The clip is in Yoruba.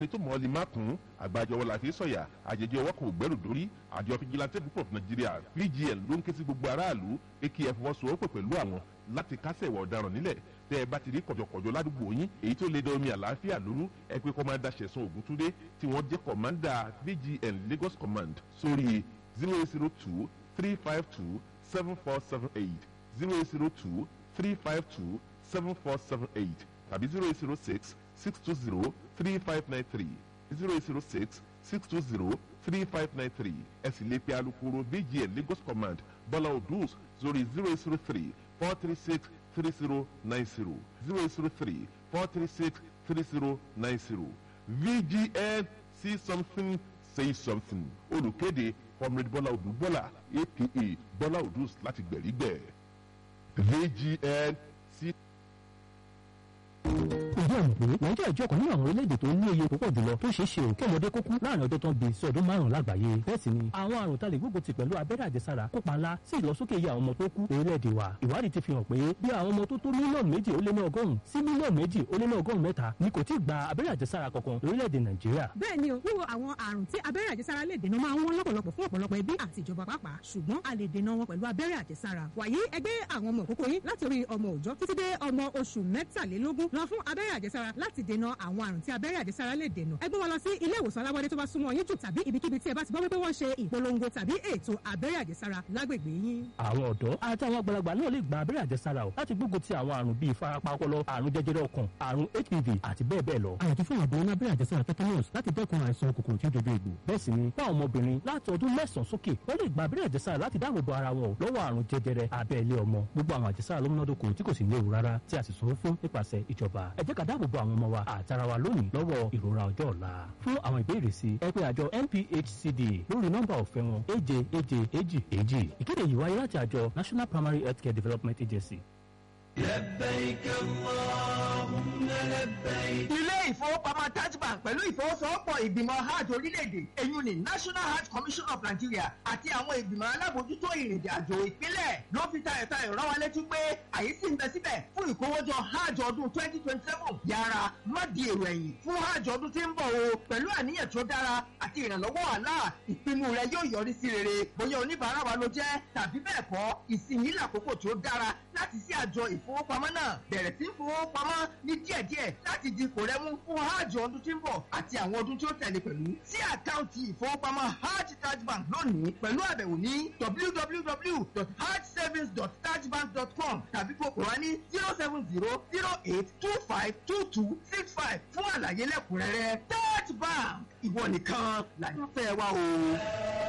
tó mọ̀ ọ́ lè má kún àgbájọ wọn làfi sọ̀yà àjẹjẹ ọwọ́ kò gbẹ́rù dórí àjọ fìjìláńtẹ́ púpọ̀ nàìjíríà pgn ló ń ké sí gbogbo aráàlú pé kí ẹ fọwọ́sowọ́pọ̀ pẹ̀lú àwọn láti kásẹ̀ ìwà ọ̀daràn nílẹ̀ tẹ́ ẹ bá ti rí kọ̀jọ̀kọ̀jọ̀ ládùúgbò yín èyí tó lè da omi àlàáfíà lóru ẹ pé kọ́mándà ṣẹ̀sán ògúntúndé tí wọ́n jẹ́ kọ̀mándà pgn lagos command sórí zero eight zero two three five two seven four seven eight zero eight zero two three five two seven four seven eight tàbí zero eight zero six six two zero three five nine three zero eight zero six six two zero three five nine three ẹ sì lè pe alukoro bgn lagos command bọ́lá odus sórí zero eight zero three four three six three zero nine zero zero eight zero three four three six three zero nine zero vgn see something say something olùkéde comrade bọ́lá odù bọ́lá apa bọ́lá odus láti gbẹ̀rígbẹ̀ vgn see ìdí ọ̀nà pé nàìjíríà jẹ́ ọ̀kan nínú àwọn orílẹ̀-èdè tó ní iye púpọ̀ jùlọ tó ṣeé ṣe kí ọmọdé kó kú láàrin ọjọ́ tó ń bi sí ọdún márùn-ún lágbàáyé bẹ́ẹ̀ sì ni àwọn àrùn tá lè gbógun ti pẹ̀lú abẹ́rẹ́ àjẹsára kópa ńlá sí ìlọsókè iye àwọn ọmọ tó kú orílẹ̀-èdè wa ìwádìí ti fi hàn pé bí àwọn ọmọ tó tó mílíọ̀nù méjì ó lé ní ọgọ́rùn-ún sí mílíọ̀nù méjì ó lé ní ọgọ́rùn-ún mẹ́ta ni kò tí ì gba abẹ́rẹ́ àjẹsára kankan lórílẹ̀-èdè nàìjíríà. bẹ́ẹ̀ ni o wíwo àwọn àrùn tí abẹ́rẹ́ àjẹsára lè dènà máa ń wọ́n lọ́pọ̀lọpọ̀ fún ọ̀pọ̀lọpọ̀ ẹbí àti ìjọba pàápàá ṣùgbọ́n a lè dènà wọn pẹ̀lú abẹ́rẹ́ àjẹsára wàyí ẹgbẹ́ àwọn ọmọ òkókó yín láti orí ọmọ òòjọ́ títí dé ọmọ oṣù mẹ́tàlélógún lọ fún abẹ́rẹ́ àjẹsára láti dènà àwọn àrùn tí abẹ́rẹ́ àjẹsára lè dènà ẹ gbé wọn lọ sí ilé ìwòsàn alábọ́dé tó bá súnmọ́ yín jù tàbí ibikíbi tí ẹ bá ti gbọ́ wípé wọ́n ṣe ìpolongo tàbí ètò abẹ́rẹ́ àjẹsára lágbègbè yín. àwọn ọ̀dọ́ àti àwọn àgbàlagbà náà lè gba abẹ́rẹ́ àjẹsára o láti gbógun ti àwọn àrùn bíi ìfarapa ọpọlọ àrùn jẹjẹrẹ ọkàn àrùn hpv àti bẹ́ẹ̀ bẹ́ẹ̀ lọ. àyàtọ̀ fún àbọ̀ ní abẹ́rẹ́ àjẹsára tetanus láti dẹ́kun àìsàn kòkòrò tí ó dojú egbò. bẹ́ẹ̀ sì ni fún àwọn ọmọbìnrin láti ọdún mẹ́sàn-án sókè wọ́n lè gba abẹ́rẹ́ àjẹsára láti dáàbò bo ara wọn lọ́wọ́ àrùn jẹjẹrẹ abẹ́lé ọmọ gbogbo àwọn àjẹsára ló múnádóko tí kò sì léwu rárá tí a sì sanwó fún nípasẹ̀ ìjọba ẹ jẹ́ ká dáàbò bo àwọn ọmọ wa àtara wa lónìí lọ́wọ́ ìrora ọjọ́ ọ̀la fún àwọn ìbéèrè sí ẹ pé àjọ nphcd lórí nọ́mbà ọ̀fẹ́ wọn èje èje èjì èjì ìkéde yìí wáyé láti àjọ national primary healthcare development agency. لبيك اللهم لبيك ilé ìfowópamọ́ taj bank pẹ̀lú ìfọwọ́sowọ́pọ̀ ìgbìmọ̀ hajj orílẹ̀-èdè èyún ní national hajj commission of nigeria àti àwọn ìgbìmọ̀ alábòójútó ìrìnàjò àjò ìpínlẹ̀ ló fi tayọ̀tayọ̀ rán wa létí pé àyè sì ń bẹ síbẹ̀ fún ìkówójọ hajj ọdún twenty twenty seven yára má di èrò ẹ̀yìn fún hajj ọdún tí ń bọ̀ o pẹ̀lú àníyàn tó dára àti ìrànlọ́wọ́ àlá ìpinnu rẹ yóò yọrí sí rere bóyá oníbàárà wa ló jẹ́ tàbí bẹ́ẹ̀ kọ́ ìsinyìí làkókò tó dára láti sí àjọ ìfowópamọ́ náà bẹ̀rẹ̀ sí fowópamọ́ ní díẹ̀díẹ̀ láti di kò rẹ́mú fún hajj ọdún tí ń bọ̀ àti àwọn ọdún tí ó tẹ̀lé pẹ̀lú sí àkáǹtì ìfowópamọ́ hajj taj bank lónìí pẹ̀lú àbẹ̀wò ní www.hajjsavings.tajbank.com tàbí kó pè wá ní zero seven zero zero eight two five two two six five fún àlàyé lẹ́kùnrẹ́rẹ́ taj bank ìwọ nìkan làyànfẹ́ wa o.